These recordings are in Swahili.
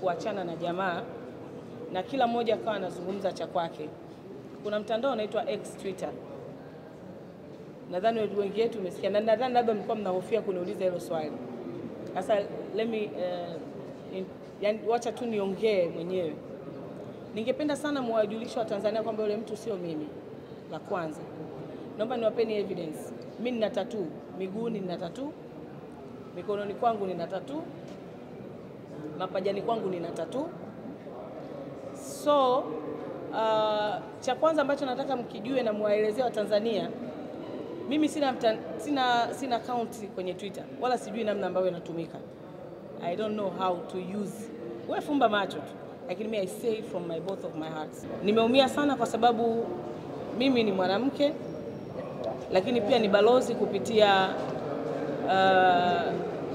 kuachana na jamaa na kila mmoja akawa anazungumza cha kwake. Kuna mtandao unaitwa X Twitter, nadhani wengi wetu umesikia, na nadhani labda mlikuwa mnahofia kuniuliza hilo swali. Sasa let me uh, in, yani, wacha tu niongee mwenyewe. Ningependa sana mwajulishe wa Tanzania kwamba yule mtu sio mimi. La kwanza, naomba niwapeni evidence. Mimi nina tattoo miguuni, nina tattoo mikononi kwangu, nina tattoo mapajani kwangu, nina tattoo. So uh, cha kwanza ambacho nataka mkijue na mwaelezee wa Tanzania, mimi sina, mta, sina, sina account kwenye Twitter wala sijui namna ambayo inatumika. I don't know how to use. Wewe fumba macho tu, lakini mimi I say from my both of my hearts. Nimeumia sana kwa sababu mimi ni mwanamke lakini pia ni balozi kupitia uh,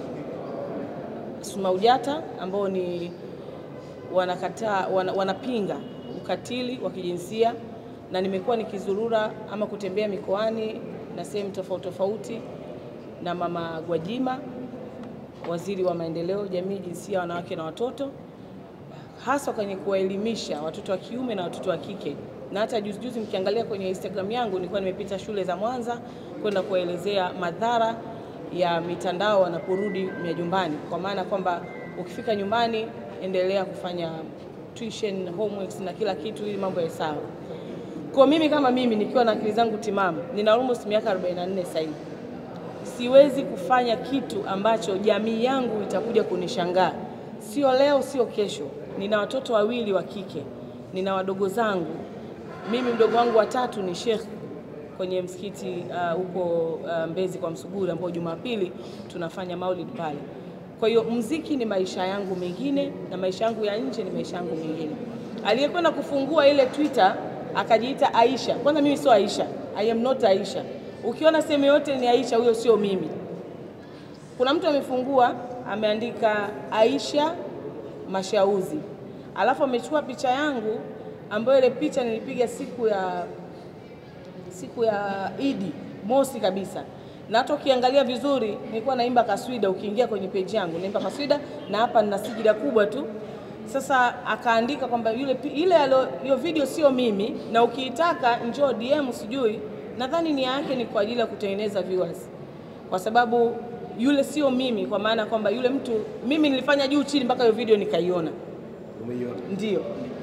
SMAUJATA ambao ni wanakataa wana, wanapinga ukatili wa kijinsia na nimekuwa nikizurura ama kutembea mikoani na sehemu tofauti tofauti na Mama Gwajima, waziri wa maendeleo jamii, jinsia, wanawake na watoto, hasa kwenye kuwaelimisha watoto wa kiume na watoto wa kike. Na hata juzi juzi mkiangalia kwenye Instagram yangu nilikuwa nimepita shule za Mwanza kwenda kuwaelezea madhara ya mitandao wanaporudi majumbani, kwa maana kwamba ukifika nyumbani endelea kufanya tuition, homeworks na kila kitu ili mambo ya sawa. Kwa mimi kama mimi nikiwa na akili zangu timamu, nina almost miaka 44 sasa hivi, siwezi kufanya kitu ambacho jamii yangu itakuja kunishangaa. Sio leo, sio kesho. Nina watoto wawili wa kike, nina wadogo zangu. Mimi mdogo wangu wa tatu ni Sheikh kwenye msikiti huko uh, uh, Mbezi kwa Msuguri ambao Jumapili tunafanya maulid pale. Kwa hiyo mziki ni maisha yangu mengine na maisha yangu ya nje ni maisha yangu mengine. Aliyekwenda kufungua ile Twitter akajiita Aisha. Kwanza mimi sio Aisha. I am not Aisha. Ukiona sehemu yote ni Aisha, huyo sio mimi. Kuna mtu amefungua ameandika Aisha Mashauzi, alafu amechukua picha yangu ambayo ile picha nilipiga siku ya siku ya Idi mosi kabisa, na hata ukiangalia vizuri nilikuwa naimba kaswida. Ukiingia kwenye page yangu naimba kaswida, na hapa nina sijida kubwa tu. Sasa akaandika kwamba yule ile hiyo video sio mimi, na ukiitaka njoo DM, sijui nadhani nia yake ni kwa ajili ya kutengeneza viewers, kwa sababu yule sio mimi, kwa maana kwamba yule mtu mimi nilifanya juu chini mpaka hiyo video nikaiona. Umeiona? Ndio,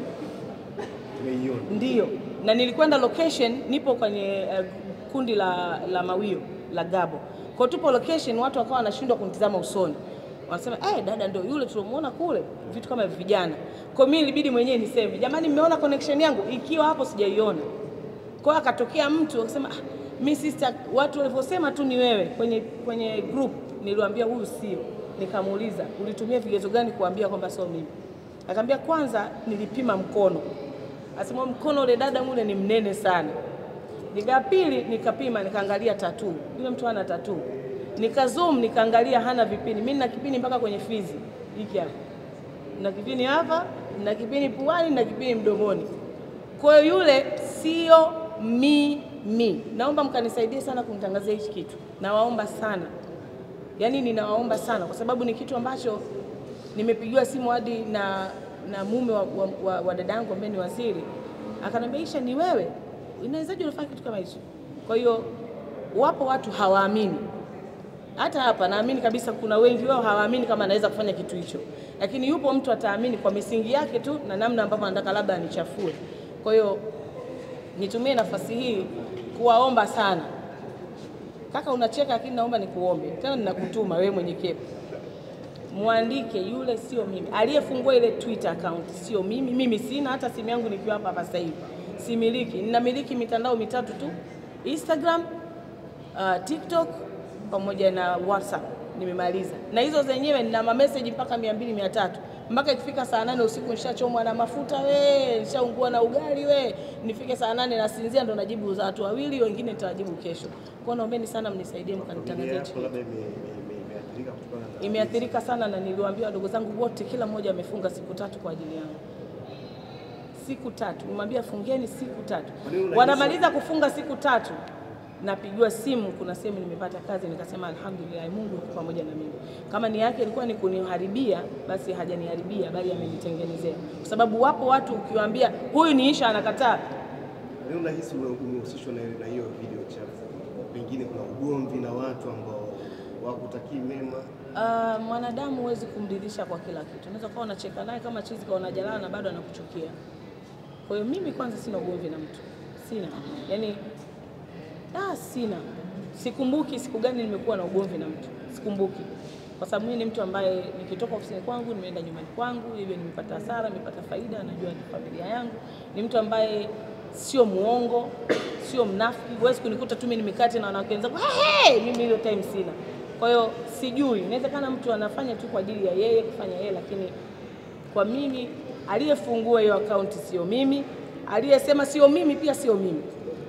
Umeiona? ndio, na nilikwenda location, nipo kwenye uh, kundi la, la mawio la Gabo, kwa tupo location, watu wakawa wanashindwa kunitizama usoni, wanasema eh, dada ndio yule tulomuona kule, vitu kama vijana. Kwa mimi ilibidi mwenyewe niseme, jamani, mmeona connection yangu? Ikiwa hapo sijaiona. Kwa hiyo akatokea mtu akasema, ah, mi sister, watu walivyosema tu ni wewe kwenye, kwenye group. Niliwaambia huyu sio. Nikamuuliza ulitumia vigezo gani kuambia kwamba sio mimi? Akaambia kwanza nilipima mkono, asema mkono ule dada mule ni mnene sana. Nika pili nikapima nikaangalia tatuu, yule mtu hana tatuu. Nika zoom nikaangalia hana vipini. Mimi nina kipini mpaka kwenye fizi hiki hapa, na kipini hapa, na kipini puani, na kipini mdomoni. Kwa hiyo yule sio mimi. Naomba mkanisaidie sana kumtangazia hichi kitu, nawaomba sana, yaani ninawaomba sana, kwa sababu ni kitu ambacho nimepigiwa simu hadi na, na mume wa, wa, wa, wa dada yangu ambaye ni waziri, akaniambia Aisha, ni wewe, inawezaje unafanya kitu kama hicho? Kwa hiyo wapo watu hawaamini hata hapa naamini kabisa kuna wengi wao hawaamini kama anaweza kufanya kitu hicho, lakini yupo mtu ataamini kwa misingi yake tu na namna ambavyo anataka labda anichafue. Kwa hiyo nitumie nafasi hii kuwaomba sana, kaka, unacheka lakini naomba nikuombe tena, ninakutuma wewe mwenye kepu, mwandike yule sio mimi, aliyefungua ile Twitter account sio mimi. Mimi sina hata simu yangu nikiwa hapa hapa sasa hivi similiki, ninamiliki mitandao mitatu tu, Instagram, uh, TikTok pamoja na WhatsApp nimemaliza, na hizo zenyewe nina mameseji mpaka mia mbili mia tatu mpaka ikifika saa nane usiku nishachomwa na mafuta we, nishaungua na ugali we, nifike saa nane nasinzia, ndo najibu za watu wawili, wengine nitawajibu kesho. Kwa naombeni sana mnisaidie mkanitangazia hichi Yako labda ime- ime- ime- imeathirika kutokana na imeathirika sana, na niliwaambia wadogo zangu wote, kila mmoja amefunga siku tatu kwa ajili yangu, siku tatu. Nimwambia fungeni siku tatu, Kwa nini unahisi- wanamaliza kufunga siku tatu, napigiwa simu, kuna sehemu nimepata kazi, nikasema alhamdulillah, Mungu yuko pamoja na mimi. Kama ni yake ilikuwa ni kuniharibia, basi hajaniharibia, bali amenitengenezea, kwa sababu wapo watu ukiwaambia huyu ni Isha anakataa. Leo nahisi ume- umehusishwa na na hiyo video chafu, pengine kuna ugomvi na watu ambao wakutakii mema. Uh, mwanadamu huwezi kumridhisha kwa kila kitu. Unaweza kuwa unacheka naye kama chizi kaona jalala na bado anakuchukia. Kwa hiyo mimi kwanza sina ugomvi na mtu, sina yaani, ah, sina sikumbuki siku gani nimekuwa na ugomvi na mtu, sikumbuki kwa sababu mimi ni mtu ambaye nikitoka ofisini kwangu nimeenda nyumbani kwangu, hivyo nimepata hasara, nimepata faida, najua ni familia yangu. Ni mtu ambaye sio muongo, sio mnafiki. Huwezi kunikuta tu mimi nimekati na wanawake wenzangu hey, hey! mimi hiyo time sina. Kwa hiyo sijui, inawezekana mtu anafanya tu kwa ajili ya yeye kufanya yeye, lakini kwa mimi aliyefungua hiyo akaunti sio mimi, aliyesema sio mimi pia sio mimi,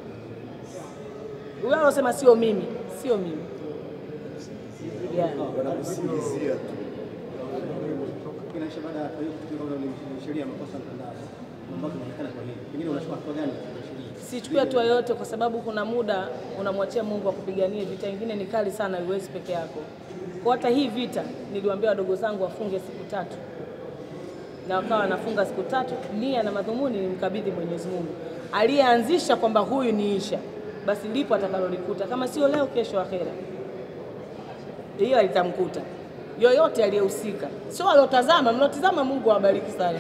huyo alosema sio mimi sio mimi yeah. Wanakusingizia tu. Kinaisha baada ya hiyo kufikiri kwamba ni sheria ya makosa mtandao ambayo inaonekana kwa hili. Pengine unachukua hatua gani katika sheria? Sichukui hatua yoyote kwa sababu kuna muda unamwachia Mungu akupiganie. Vita ingine ni kali sana, huwezi peke yako. Kwa hata hii vita niliwaambia wadogo zangu wafunge siku tatu, na wakawa wanafunga siku tatu. Nia na madhumuni ni mkabidhi Mwenyezi Mungu aliyeanzisha kwamba huyu ni Isha, basi lipo atakalolikuta, kama sio leo, kesho akhera, hiyo alitamkuta yoyote aliyehusika, sio aliotazama. Mlotazama, Mungu awabariki sana.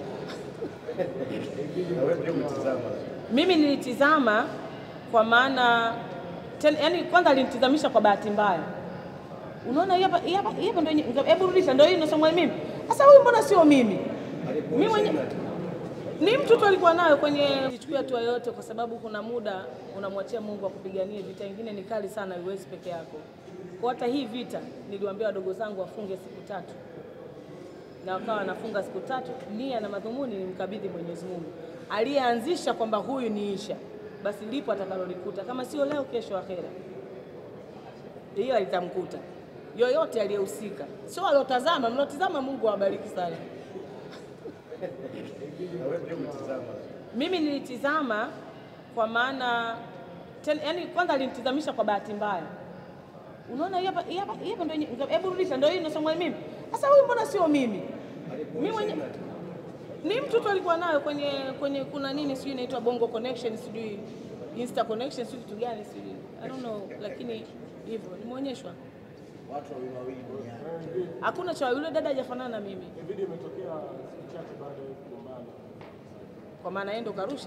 Na wewe pia umetizama. Mimi nilitizama kwa maana ten, yani kwanza alinitizamisha kwa bahati mbaya. Unaona hii hapa hii hapa hii hapa ndio yenye- hebu rudisha ndio hii inasomwa mimi. Sasa huyu mbona sio mimi? Mimi mwenye ni mtu tu alikuwa nayo kwenye sichukui hatua yoyote kwa sababu kuna muda unamwachia Mungu akupiganie. Vita ingine ni kali sana, huwezi peke yako. Kwa hata hii vita niliwaambia wadogo zangu wafunge siku tatu na wakawa wanafunga siku tatu. Nia na madhumuni ni mkabidhi Mwenyezi Mungu aliyeanzisha kwamba huyu ni Isha, basi lipo atakalolikuta, kama sio leo, kesho akhera, hiyo alitamkuta yoyote aliyehusika, sio aliotazama. Mlotazama, Mungu awabariki sana. Na wewe pia umetizama. Mimi nilitizama kwa maana ten, yani kwanza alinitizamisha kwa bahati mbaya. Unaona hii hapa hii hapa hii hapa ndio yenye- hebu rudisha ndio hii inasomwa mimi. Sasa huyu mbona sio mimi? Mimi mwenye ni mtu tu alikuwa nayo kwenye kwenye kuna nini sijui inaitwa Bongo Connection sijui Insta Connection sijui kitu gani sijui I don't know, lakini hivyo nimeonyeshwa. Watu wawili wawili duniani. Hakuna cha yule dada hajafanana na mimi, Video imetokea siku chache baada ya kugombana. kwa maana yeye ndo karusha.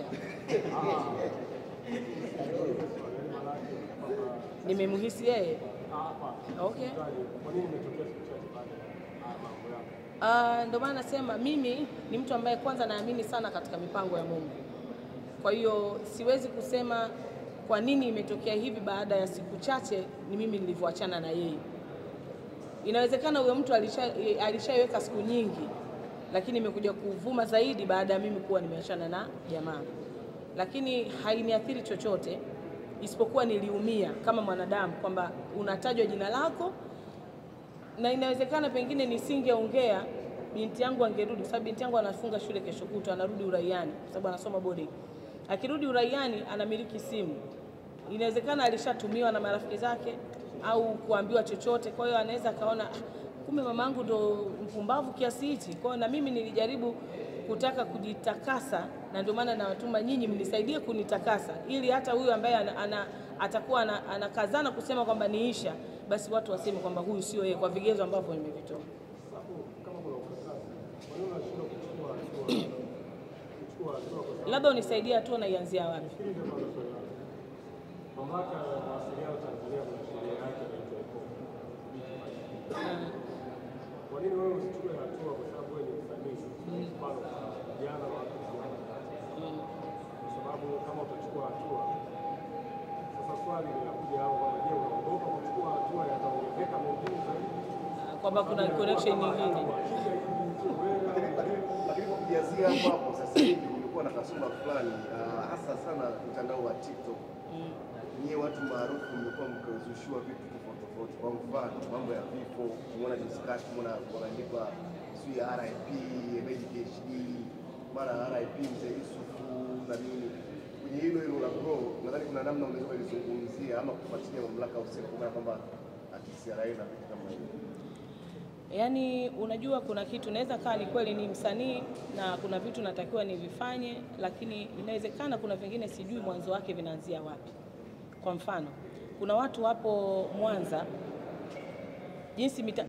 Nimemhisi yeye. Okay. Kwa nini imetokea siku chache baada ya haya mambo yako? Ah, ndio maana nasema mimi ni mtu ambaye kwanza naamini sana katika mipango ya Mungu. Kwa hiyo siwezi kusema kwa nini imetokea hivi baada ya siku chache ni mimi nilivyoachana na yeye. Inawezekana huyo mtu alisha- alishaiweka siku nyingi, lakini imekuja kuvuma zaidi baada ya mimi kuwa nimeachana na jamaa, lakini hainiathiri chochote isipokuwa niliumia kama mwanadamu kwamba unatajwa jina lako na inawezekana pengine nisingeongea binti yangu angerudi, kwa sababu binti yangu anafunga shule kesho kutwa, anarudi uraiani kwa sababu anasoma boarding. Akirudi uraiani anamiliki simu, inawezekana alishatumiwa na marafiki zake au kuambiwa chochote, kwa hiyo anaweza akaona "Ah, kumbe mamangu ndo mpumbavu kiasi hichi. Kwa hiyo na mimi nilijaribu kutaka kujitakasa, na ndio maana nawatuma nyinyi mnisaidie kunitakasa, ili hata huyu ambaye ana, ana, atakuwa ana- anakazana kusema kwamba ni Isha, basi watu waseme kwamba huyu sio yeye kwa vigezo ambavyo nimevitoa. Kama kuna ukatasi, kwa nini unashindwa kuchukua hatua kuchukua hatua kwa sababu Labda unisaidie hatua naianzia wapi? hili ndio kwanza swali langu. Mamlaka ya mawasiliano Tanzania kuna sheria yake inaitwa IPOA. Kwa nini wewe usichukue hatua kwa sababu wewe ni msanii? Mfano vijana wa watu vijana. Kwa sababu kama utachukua hatua sasa swali linakuja hapo kwamba je, unaogopa kuchukua hatua yataongezeka mengine zaidi? Ah, Kwamba kuna connection nyingine. Lakini kwa kujazia hapo hapo, sasa hivi kumekuwa na kasumba fulani ah, hasa sana mtandao wa TikTok. Nyie watu maarufu mmekuwa mkizushiwa vitu tofauti tofauti. Kwa mfano mambo ya vifo, umeona juzi kati, umeona wanaandikwa sijui RIP Hemed PhD, mara RIP mzee Yusufu na nini. Kwenye hilo hilo la la grow, nadhani kuna namna unaweza kulizungumzia ama kufuatilia mamlaka husika kwa kwamba TCRA na vitu kama hivyo. Yaani, unajua kuna kitu naweza kaa ni kweli ni msanii na kuna vitu natakiwa nivifanye, lakini inawezekana kuna vingine sijui mwanzo wake vinaanzia wapi. Kwa mfano, kuna watu wapo Mwanza jinsi mita